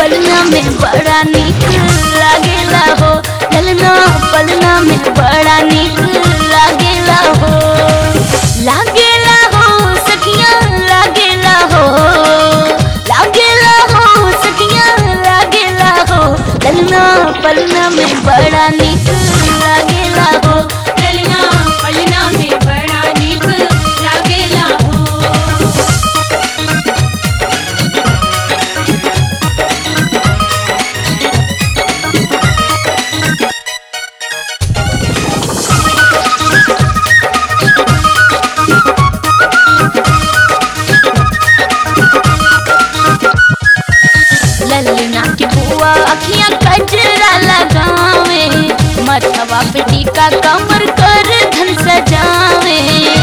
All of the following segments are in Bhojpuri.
पलना में बड़ा निक लागेला हो ललना पलना में बड़ा निक लागेला हो लागेला हो सखिया लागेला हो लागेला हो सखिया लागेला हो ललना पलना में बड़ा निक लागेला हो ललना पलना में बड़ा निक लागेला हो ललना की बुआ अखियां कजरा लगावे मथवा पे टीका कमर कर धन सजावे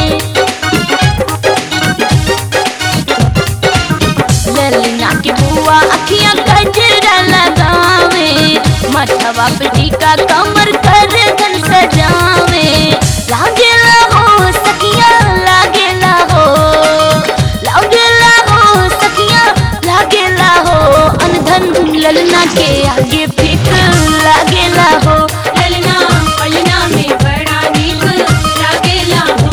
ललना की बुआ अखियां कजरा लगावे मथवा पे टीका कमर कर धन सजावे लागेला हो सखिया लागेला हो लागेला हो सखिया लागेला हो अनधन ललना के आगे फिक लागेला हो ललना पलना में बड़ा निक लागेला हो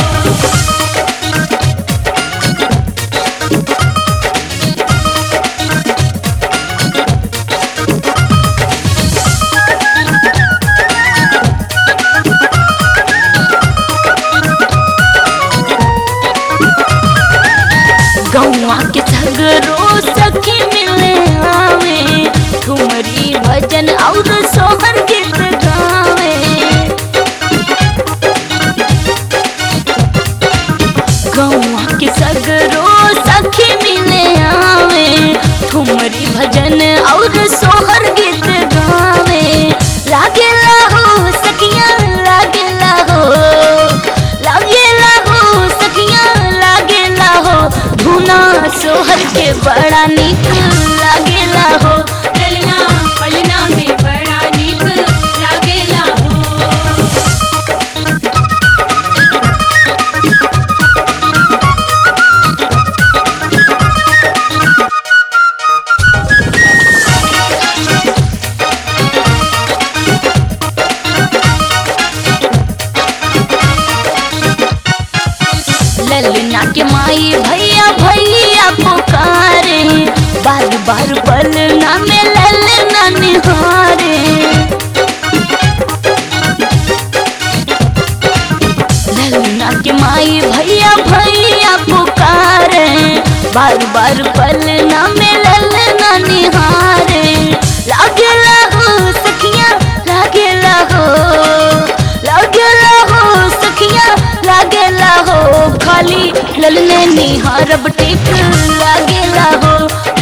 गौवा के सगरो सखी मिले आवे ठुमरी भजन और सोहर गीत गावे गौवा के सगरो सखी मिले आवे ठुमरी भजन और सोहर गीत गावे लागेला हो सखिया लागेला हो लागेला हो सखिया लागेला हो धुना सोहर के बड़ा निक लागेला हो ललना पलना में बड़ा निक लागेला हो ललना के माई भैया भैया पुकारे बार बार पलना में ललना निहारे ललना के माई भैया भैया पुकारे बार बार पलना में ललना निहारे लागेला हो सखिया लागेला हो लागेला हो सखिया लागेला हो खाली ललने निहारब टिक लागेला हो